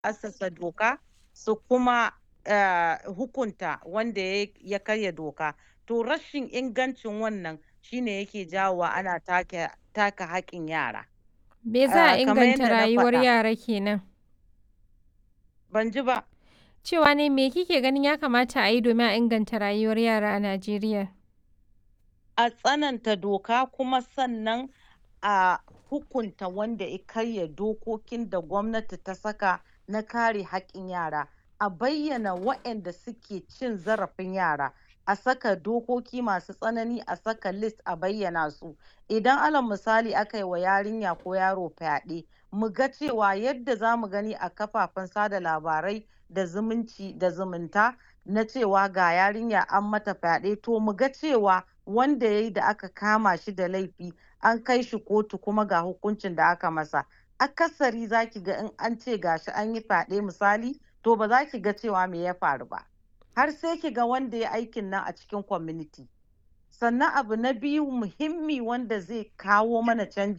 assasa doka su kuma uh, hukunta wanda ya karya doka to rashin ingancin wannan shine yake jawowa ana take taka haƙƙin yara Me za a uh, kamar inganta yadda na rayuwar faɗa yara kenan? ban ji ba Cewa ne me kike ganin ya kamata a yi domin a inganta rayuwar yara a Najeriya? a tsananta doka kuma sannan a hukunta wanda ya karya dokokin da gwamnati ta saka na kare haƙƙin yara a bayyana waɗanda suke cin zarafin yara a saka dokoki masu tsanani a saka list a bayyana su idan alal misali aka yi wa yarinya ko yaro fyaɗe mu ga cewa yadda za mu gani a kafafen sada labarai da zumunci da zumunta na cewa ga yarinya an mata fyaɗe to mu ga cewa wanda ya yi da aka kama shi da laifi an kai shi kotu kuma ga hukuncin da aka masa akasari za ki ga in an ce gashi an yi fyaɗe misali to ba za ki ga cewa me ya faru ba har sai ki ga wanda ya aikin nan a cikin community sannan abu na biyu muhimmi wanda zai kawo mana canji